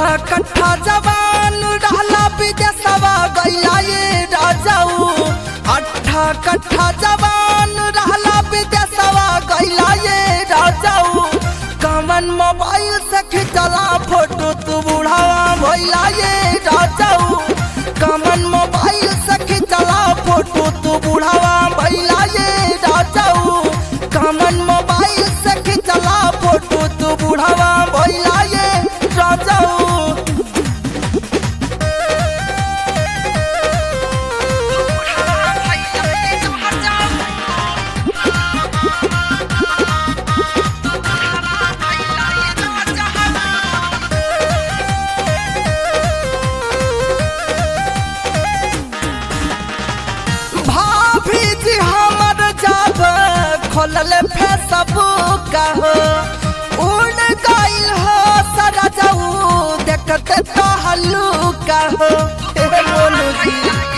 कट्ठा जवान रहला विदेशवा गैला ये राजाऊ अट्ठा कट्ठा जवान रहला विदेशवा गैला ये राजाऊ कमन मोबाइल से खिंचला फोटो तू बुढ़ावा भैला ये राजाऊ कमन मोबाइल से खिंचला फोटो तू बुढ़ावा भैला ये राजाऊ कमन मोबाइल से खिंचला फोटो तू बुढ़ावा भैला ये राजाऊ भाभी जी हमर जब खोलल फेसबुक हो उड़ गइल हो सारा जाऊ देखते तो हल्लुका हो हे मोनू जी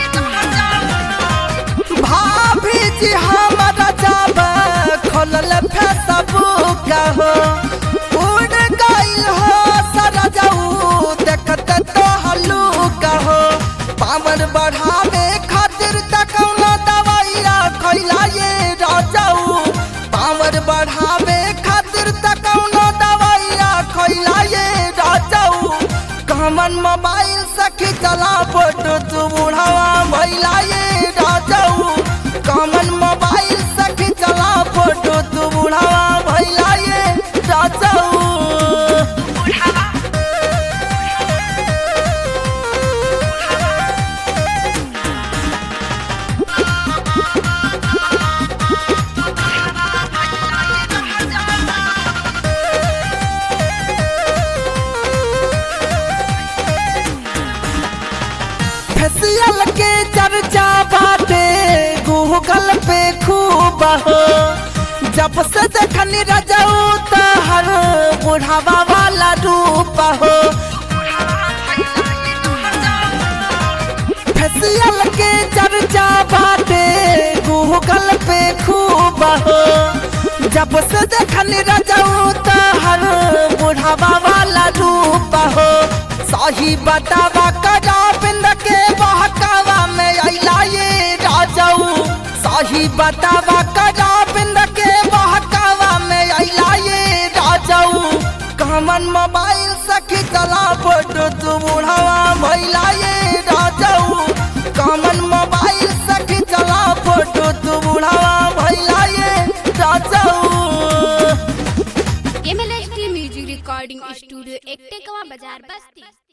भाभी जी हमर जब खोलल फेसबुक हो उड़ गइल हो सारा जाऊ देखते तो हल्लुका हो पावर बढ़ावे खातिर तकौना दवाइया खैला ये राजाऊ पावर बढ़ावे खातिर तकौना दवाइया खैला ये राजाऊ कमन मोबाइल से खिंचला फोटो तू बुढ़ावा भैला ये राजाऊ कमन मोबाइल से खिंचला फोटो तू बुढ़ावा भैला ये राजाऊ फेसियल के चर्चा बाटे गूगल पे खूब हो जब से देखनी रजाऊ त हर बुढ़ावा वाला रूप हो फेसियल के चर्चा बाटे गूगल पे खूब हो जब से देखनी रजाऊ त हर बुढ़ावा वाला रूप हो सही बतावा करा बिंद के बहकावा में अला ये राजाऊ सही बतावा करा बिंद के बहकावा में अला ये राजाऊ कमन मोबाइल से खिंचला फोटो तू बुढ़ावा भैला ये राजाऊ कमन मोबाइल से खिंचला फोटो तू बुढ़ावा भैला ये राजाऊ एमएलएसटी म्यूजिक रिकॉर्डिंग स्टूडियो एकटेकवा बाजार बस्ती